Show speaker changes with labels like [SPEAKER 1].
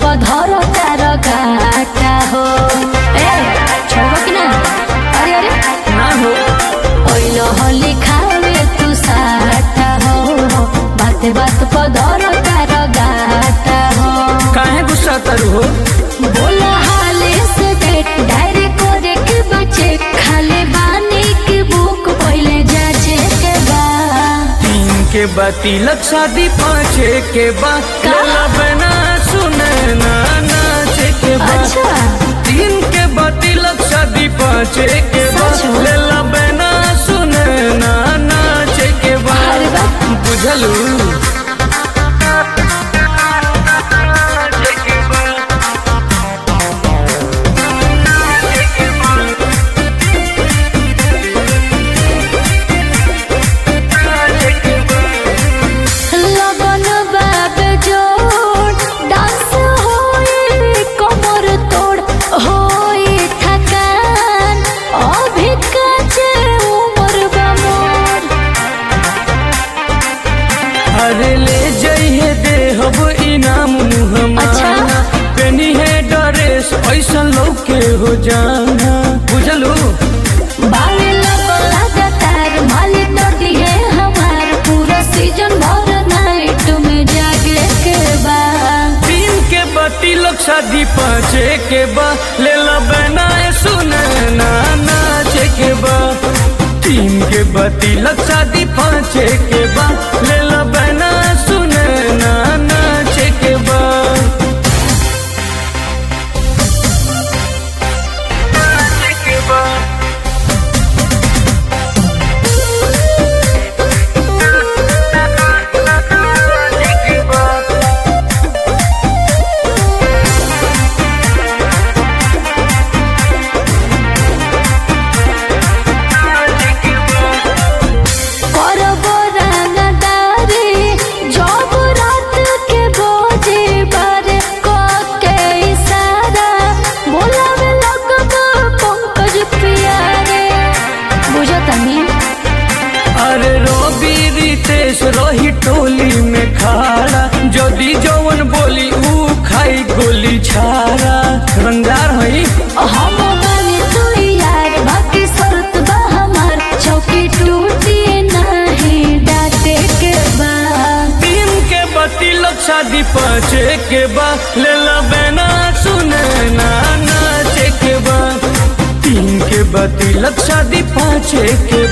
[SPEAKER 1] पधर तार गाटा हो ए छोड़बो कि ना अरे अरे
[SPEAKER 2] ना हो
[SPEAKER 1] ओइलो होली खावे तू साटा हो बात बात पधर तार गाटा हो
[SPEAKER 2] काहे गुस्सा तरु हो
[SPEAKER 1] बोला हाले से डेट डायरी करे के बचे खाली बानी के बुक पहले जाचे के बा
[SPEAKER 2] तीन के बाद तिलक शादी पाँचे के बाद
[SPEAKER 1] का?
[SPEAKER 2] लेला बना सुने ना नाचे के बाद
[SPEAKER 1] अच्छा
[SPEAKER 2] तीन के बाद तिलक शादी पाँचे के बाद
[SPEAKER 1] सच में?
[SPEAKER 2] लेला बना सुने ना नाचे के
[SPEAKER 1] अरे
[SPEAKER 2] बाद
[SPEAKER 1] वाह।
[SPEAKER 2] बुझलू
[SPEAKER 1] लगन बाब जोड़ डांस होई कमर तोड़ होई थकान अभी काचे उम्र बा मोर
[SPEAKER 2] अरे ले जइहे देहब इनाम मुहमाना
[SPEAKER 1] अच्छा।
[SPEAKER 2] पेनी है ड्रेस ऐसा लौके हो जाना बुझलू
[SPEAKER 1] बावे लगल लगातार मालिक नोटी है हमार पूरा सीजन भर नाइट में जागे के बाद
[SPEAKER 2] तीन के बत्ती लोग शादी पाँचे के बा ले ला बनाए सुने ना नाचे के बा तीन के बत्ती लोग शादी पाँचे के बा ले ला बना सुने ना नाचे के बा नाचे के बा नाचे के बा
[SPEAKER 1] करब रंगदारी जब रात के बोझे बारे क के इशारा बोलावे लगब पंकज प्यारे बुझतनी
[SPEAKER 2] अरे रोबी रितेश रही टोली में खाड़ा जदी जवन बोली ऊ खाई गोली छाड़ा रंगदार हई
[SPEAKER 1] हम बानी तू यार बाकी शर्त बा हमार चौकी टूटी नहीं डाटे के बाद
[SPEAKER 2] तीन के बत्ती लोग शादी पाँचे के बा ले ला बेना सुने ना नाचे के बा तीन के बत्ती लोग शादी पाँचे के